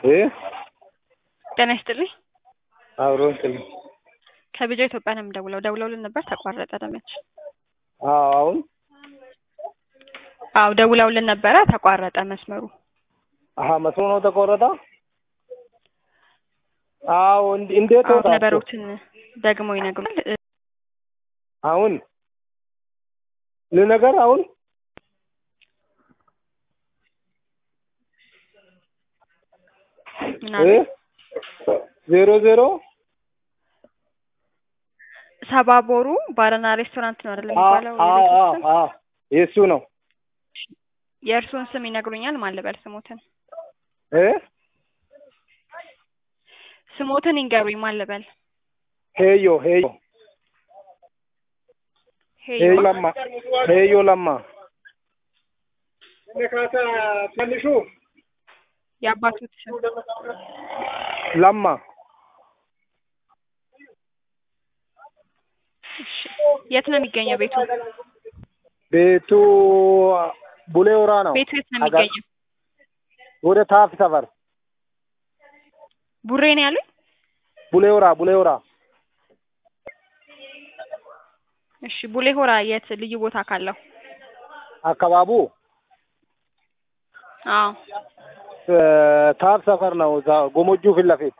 እ ጤና ይስጥልኝ። አብሮ እንትን ከቢጃ ኢትዮጵያ ነው የምደውለው። ደውለውልን ነበር ተቋረጠ። ደመች አዎ አሁን አዎ ደውለውልን ነበረ ተቋረጠ መስመሩ። አሀ መስሎ ነው ተቆረጠ። አዎ እንድ- እንዴት አዎ ወጣችሁ? ነበሩትን ደግሞ ይነግሩናል። እ- አሁን ልነገር አሁን ምን እ አለ? ዜሮ ዜሮ ሰባቦሩ ባርና ሬስቶራንት ነው አይደል አ የሚባለው? አ የቤቱ አ ስም? አ የእሱ ነው የእርሱን ስም ይነግሩኛል? ማን ልበል ስሞትን? እ ስሞትን ይንገሩኝ። ማን ልበል? ሄዮ ሄዮ ሄዮ ሄዮ ለማ ሄዮ ለማ የአባቱት ስም ለማ እሺ። የት ነው የሚገኘው ቤቱ? ቤቱ ቡሌ ሆራ ነው። ቤቱ የት ነው አጋ- የሚገኘው? ወደ ታፍ ሰፈር ቡሬ ነው ያሉኝ? ቡሌ ሆራ ቡሌ ሆራ እሺ። ቡሌ ሆራ የት ልዩ ቦታ ካለው? አካባቡ አዎ እ ታፍ ሰፈር ነው። እዛ ጎሞጁ ፊት ለፊት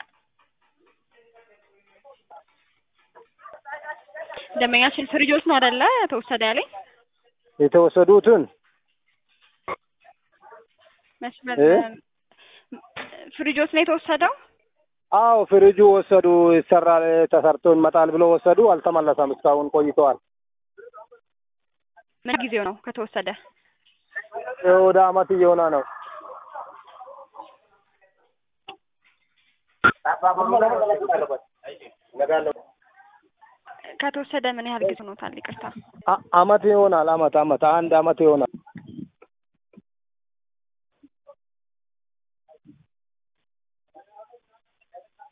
ደንበኛችን ፍሪጆች ነው አይደለ ተወሰደ ያለኝ? የተወሰዱትን መስመር እ? ፍሪጆች ነው የተወሰደው? አዎ ፍሪጁ ወሰዱ። ይሰራል ተሰርቶ ይመጣል ብሎ ወሰዱ። አልተመለሰም። እስካሁን ቆይተዋል። ምን ጊዜው ነው ከተወሰደ? ወደ አመት እየሆነ ነው። ከተወሰደ ምን ያህል ጊዜ ሆኖታል? ይቅርታ። አ- አመት ይሆናል። አመት አመት አንድ አመት ይሆናል።